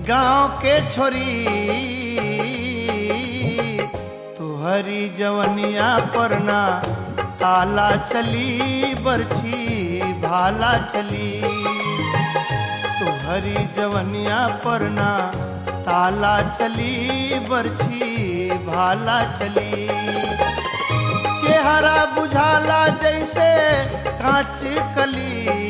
गांव के छोरी तुहरी जवनिया परना ताला चली बरछी भाला चली तुहरी जवनिया परना ताला चली बरछी भाला चली चेहरा बुझाला जैसे कांच कली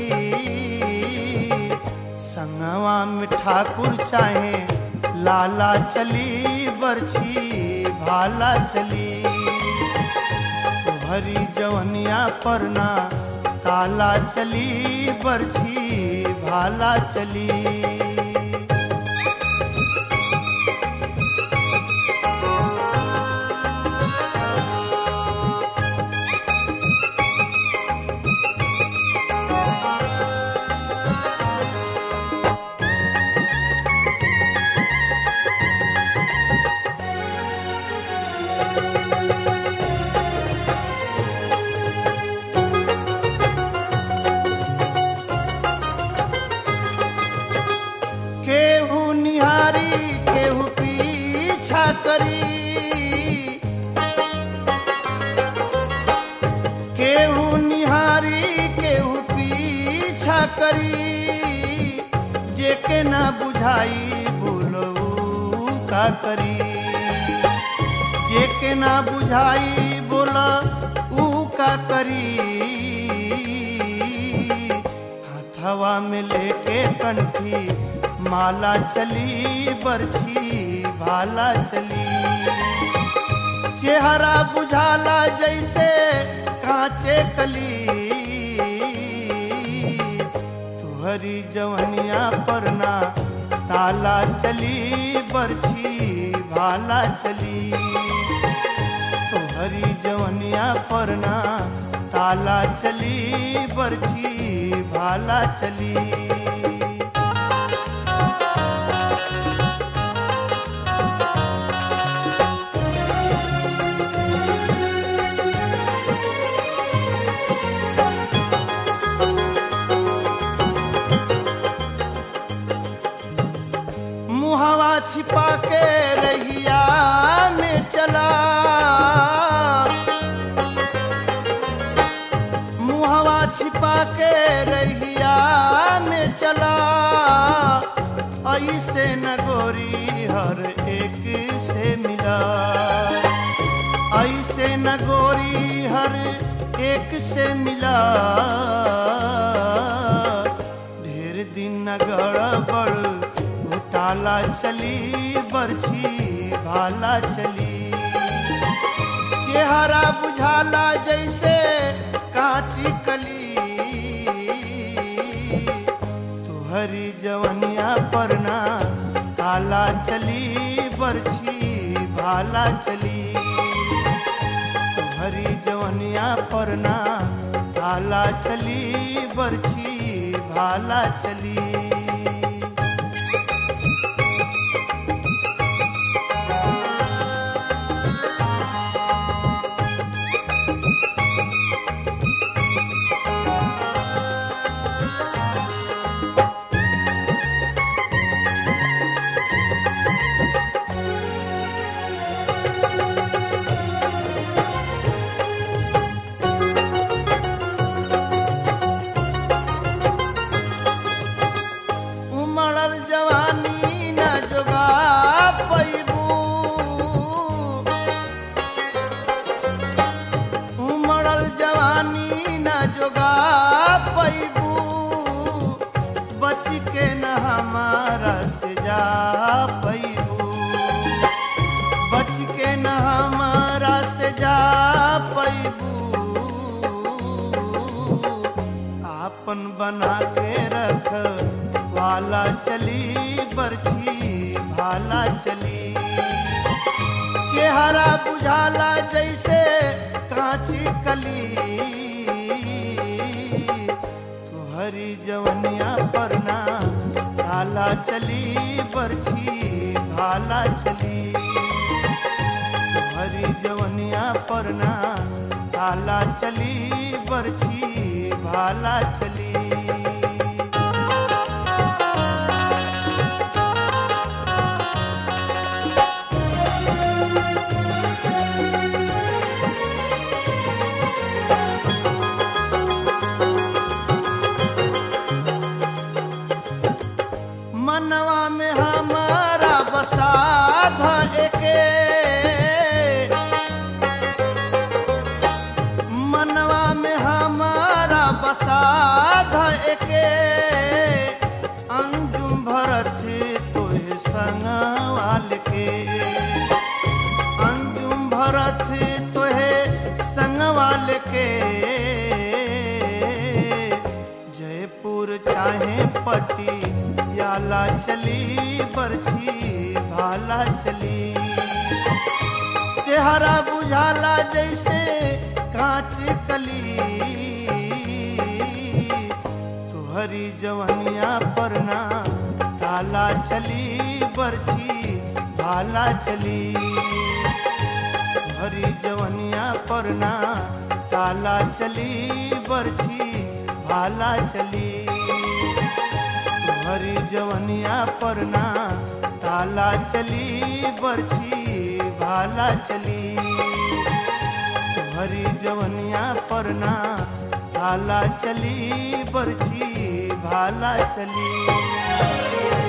संगवा में ठाकुर चाहे लाला चली बरछी भाला चली हरी जवनिया परना ताला चली बरछी भाला चली केहू निहारी केहू पीछा करी केहू निहारी केहू पीछा करी जेके ना बुझाई बोलऊ का करी जेके ना बुझाई बोला ऊ का करी हथवा में लेके कंठी माला चली बरछी भाला चली चेहरा बुझाला जैसे कांचे कली तुहरी जवनिया परना ताला चली बरछी भाला चली तुहरी जवनिया परना ताला चली बरछी भाला चली मुहवा छिपा के रहिया में चला मुहवा छिपा के रहिया में चला ऐसे न गोरी हर एक से मिला ऐसे न गोरी हर एक से मिला ढेर दिन न गड़बड़ घोटाला चली बरछी भाला चली चेहरा बुझाला जैसे कांची कली तुहरी जवनिया परना ताला चली बरछी भाला चली तुहरी जवनिया परना ताला चली बरछी भाला चली उमड़ल जवानी न जोगा पैबू उमड़ल जवानी न जोगा पैबू बच के न हमारा से जा पैबू बच के न हमारा से जा पैबू आपन बना के रख वाला चली बरछी भाला चली चेहरा बुझाला जैसे कांची कली तुहरी जवनिया परना भाला चली बरछी भाला चली तुहरी जवनिया परना भाला चली बरछी भाला चली बसाध एके मनवा में हमारा बसाध एके अंजुम भरत तोहे संगवाल के अंजुम भरत तोहे संगवाल के जयपुर चाहे पट्टी याला चली बरछी भाला चली चेहरा बुझाला जैसे कांच कली तुहरी जवनिया परना ताला चली बरछी भाला चली तुहरी जवनिया परना ताला चली बरछी भाला चली तुहरी जवनिया परना ताला चली बरछी भाला चली हरी जवनिया परना ताला चली बरछी भाला चली